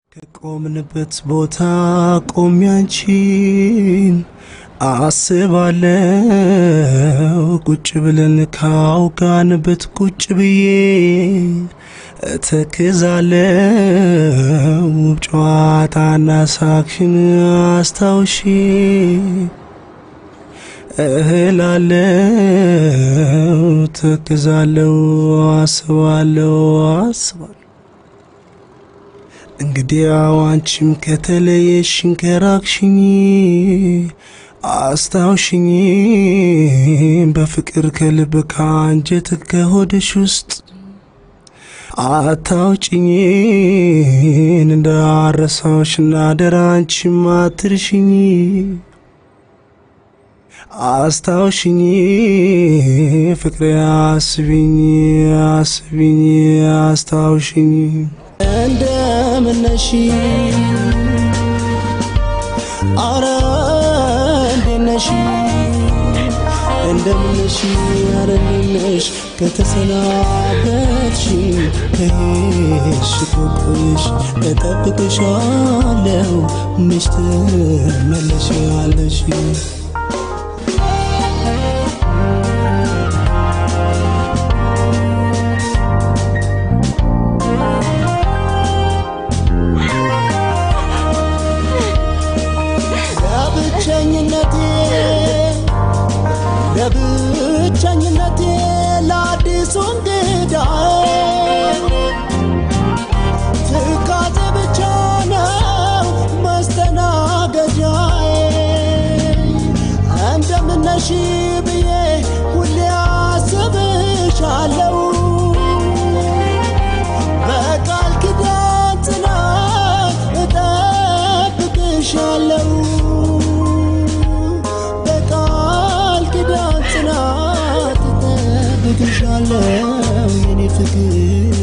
ከቆምንበት ቦታ ቆሜ አንቺን አስባለው ቁጭ ብለን ካውጋንበት ቁጭ ብዬ እተክዛለው ውብ ጨዋታና ሳክሽን አስታውሺ እህላለው ተክዛለው አስባለው አስባለው እንግዲያው አንቺም ከተለየሽኝ ከራቅሽኝ አስታውሽኝ በፍቅር ከልብ ከአንጀት ከሆድሽ ውስጥ አታውጭኝን እንዳረሳዎሽና አደራ አንቺም አትርሽኝ አስታውሽኝ ፍቅሬ አስቢኝ አስቢኝ አስታውሽኝ እንደምነሽ አረ እንዴነሽ እንደምነሽ አረ እንዴነሽ ከተሰናበትሽ ከሄድሽ ቆቆየሽ እጠብቅሻለሁ መች ትመለሻለሽ ለብቸኝነቴ ለብቸኝነቴ ለአዲሱ እንግዳ ትካዜ ብቻ ነው መስተናገጃዬ እንደምነሽ ብዬ ሁሌ አስብሻለሁ በቃል ኪዳን ጽናት እጠብቅሻለሁ በቃል ኪዳን ጽናት እጠብቅሻለሁ የኔ ፍቅር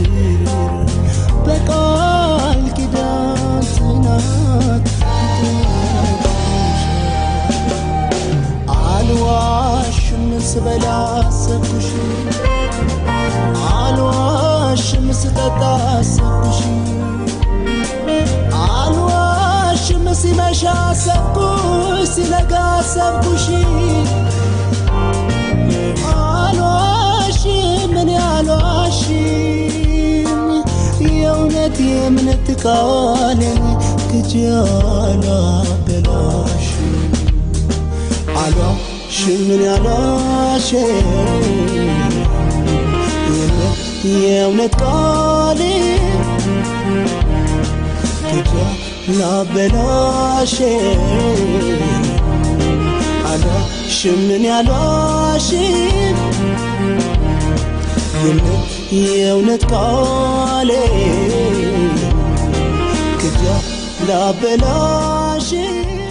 በቃል ኪዳን ጽናት አልዋሽም ስበላ አሰብኩሽ አልዋሽም ስጠጣ አሰብኩሽ አልዋሽም ሲመሻ አሰብኩሽ ሲነጋ አሰብኩሽ አልዋሽም እኔ አልዋሽም የእውነት የእምነት ቃልን ክጄ አላበላሽም አልዋሽም እኔ አልዋሽም የእውነት ቃል ክጃ ላበላሽ አልዋሽም እኔ አልዋሽም የእውነት ቃል ክጃ ላበላሽ